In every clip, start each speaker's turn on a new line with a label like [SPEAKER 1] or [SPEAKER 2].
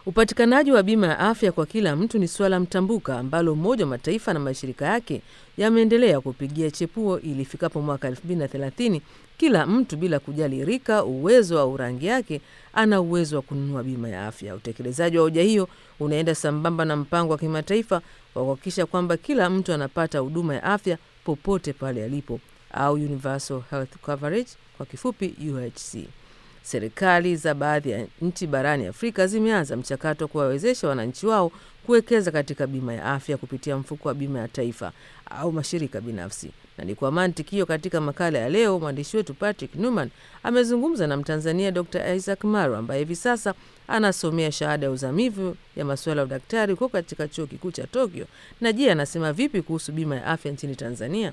[SPEAKER 1] Upatikanaji wa bima ya afya kwa kila mtu ni suala mtambuka ambalo Umoja wa Mataifa na mashirika yake yameendelea kupigia chepuo ili ifikapo mwaka 2030 kila mtu bila kujali rika, uwezo au rangi yake ana uwezo wa kununua bima ya afya. Utekelezaji wa hoja hiyo unaenda sambamba na mpango wa kimataifa wa kuhakikisha kwamba kila mtu anapata huduma ya afya popote pale alipo au Universal Health Coverage kwa kifupi UHC. Serikali za baadhi ya nchi barani Afrika zimeanza mchakato wa kuwawezesha wananchi wao kuwekeza katika bima ya afya kupitia mfuko wa bima ya taifa au mashirika binafsi. Na ni kwa mantiki hiyo, katika makala ya leo mwandishi wetu Patrick Newman amezungumza na Mtanzania Dr Isaac Maro ambaye hivi sasa anasomea shahada ya uzamivu ya masuala ya udaktari huko katika chuo kikuu cha Tokyo. Na je, anasema vipi kuhusu bima ya afya nchini Tanzania?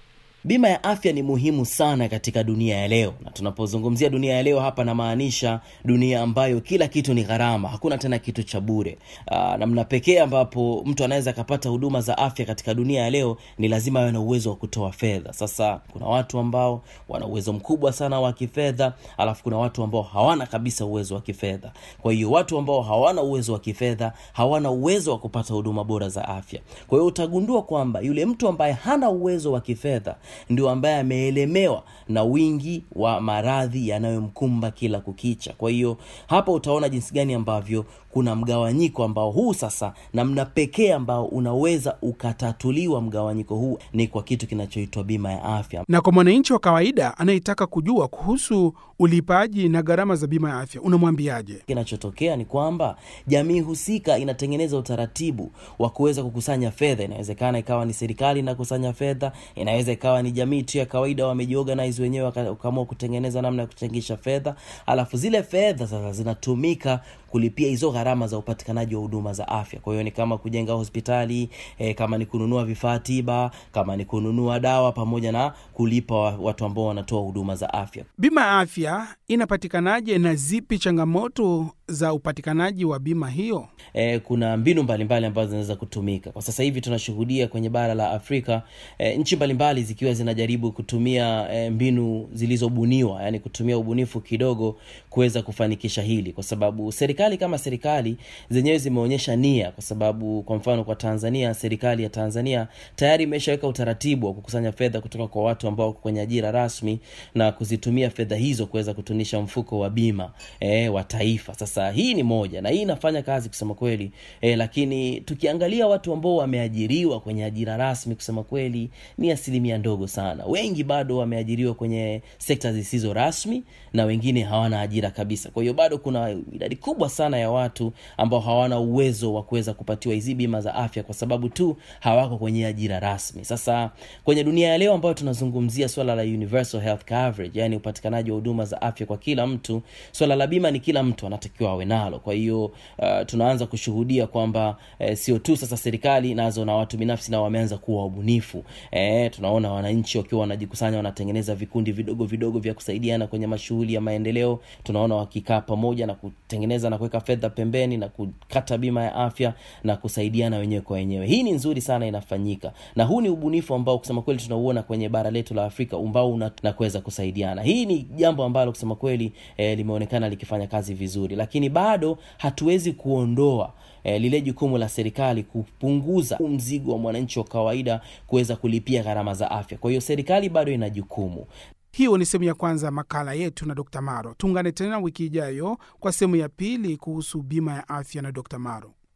[SPEAKER 2] Bima ya afya ni muhimu sana katika dunia ya leo, na tunapozungumzia dunia ya leo hapa namaanisha dunia ambayo kila kitu ni gharama, hakuna tena kitu cha bure. Namna pekee ambapo mtu anaweza akapata huduma za afya katika dunia ya leo ni lazima awe na uwezo wa kutoa fedha. Sasa kuna watu ambao wana uwezo mkubwa sana wa kifedha, alafu kuna watu ambao hawana kabisa uwezo wa kifedha. Kwa hiyo watu ambao hawana uwezo wa kifedha hawana uwezo wa kupata huduma bora za afya. Kwa hiyo utagundua kwamba yule mtu ambaye hana uwezo wa kifedha ndio ambaye ameelemewa na wingi wa maradhi yanayomkumba kila kukicha. Kwa hiyo hapa utaona jinsi gani ambavyo kuna mgawanyiko ambao huu sasa, namna pekee ambao unaweza ukatatuliwa mgawanyiko huu ni kwa kitu kinachoitwa bima ya afya.
[SPEAKER 3] Na kwa mwananchi wa kawaida anayetaka kujua kuhusu ulipaji na gharama za bima ya afya unamwambiaje?
[SPEAKER 2] Kinachotokea ni kwamba jamii husika inatengeneza utaratibu wa kuweza kukusanya fedha. Inawezekana ikawa ni serikali inakusanya fedha, inaweza ikawa ni jamii tu ya kawaida wamejiorganize wenyewe wakaamua kutengeneza namna ya kuchangisha fedha, alafu zile fedha sasa zinatumika kulipia hizo gharama za upatikanaji wa huduma za afya. Kwa hiyo ni kama kujenga hospitali e, kama ni kununua vifaa tiba, kama ni kununua dawa, pamoja na kulipa watu ambao wanatoa huduma za afya.
[SPEAKER 3] Bima ya afya inapatikanaje na zipi changamoto za upatikanaji wa bima hiyo?
[SPEAKER 2] E, kuna mbinu mbalimbali ambazo zinaweza kutumika kwa sasa hivi. Tunashuhudia kwenye bara la Afrika e, nchi mbalimbali zikiwa zinajaribu kutumia e, mbinu zilizobuniwa, yani kutumia ubunifu kidogo kuweza kufanikisha hili, kwa sababu serikali kama serikali zenyewe zimeonyesha nia, kwa sababu kwa mfano kwa Tanzania, serikali ya Tanzania tayari imeshaweka utaratibu wa kukusanya fedha kutoka kwa watu ambao wako kwenye ajira rasmi na kuzitumia fedha hizo kuweza kutunisha mfuko wa bima e, wa taifa. Sasa hii ni moja na hii inafanya kazi kusema kweli e, lakini tukiangalia watu ambao wameajiriwa kwenye ajira rasmi kusema kweli ni asilimia ndogo sana. Wengi bado wameajiriwa kwenye sekta zisizo rasmi na wengine hawana ajira kabisa. Kwa hiyo bado kuna idadi kubwa sana ya watu ambao hawana uwezo wa kuweza kupatiwa hizi bima za afya kwa sababu tu hawako kwenye ajira rasmi. Sasa kwenye dunia ya leo ambayo tunazungumzia swala la universal health coverage, yani upatikanaji wa huduma za afya kwa kila mtu, swala la bima ni kila mtu anatakiwa awe nalo. Kwa hiyo uh, tunaanza kushuhudia kwamba uh, sio tu sasa serikali nazo na watu binafsi nao wameanza kuwa wabunifu. Eh, tunaona wananchi wakiwa wanajikusanya, wanatengeneza vikundi vidogo vidogo vya kusaidiana kwenye mashughuli ya maendeleo. Tunaona wakikaa pamoja na kutengeneza na kuweka fedha pembeni na kukata bima ya afya na kusaidiana wenyewe kwa wenyewe. Hii ni nzuri sana inafanyika, na huu ni ubunifu ambao kusema kweli tunauona kwenye bara letu la Afrika ambao una na kuweza kusaidiana. Hii ni jambo ambalo kusema kweli eh, limeonekana likifanya kazi vizuri, lakini bado hatuwezi kuondoa eh, lile jukumu la serikali kupunguza mzigo wa mwananchi wa kawaida kuweza kulipia gharama za afya. Kwa hiyo serikali bado ina jukumu.
[SPEAKER 3] Hiyo ni sehemu ya kwanza ya makala yetu na Dr Maro. Tuungane tena wiki ijayo kwa sehemu ya pili kuhusu bima ya afya na Dr Maro.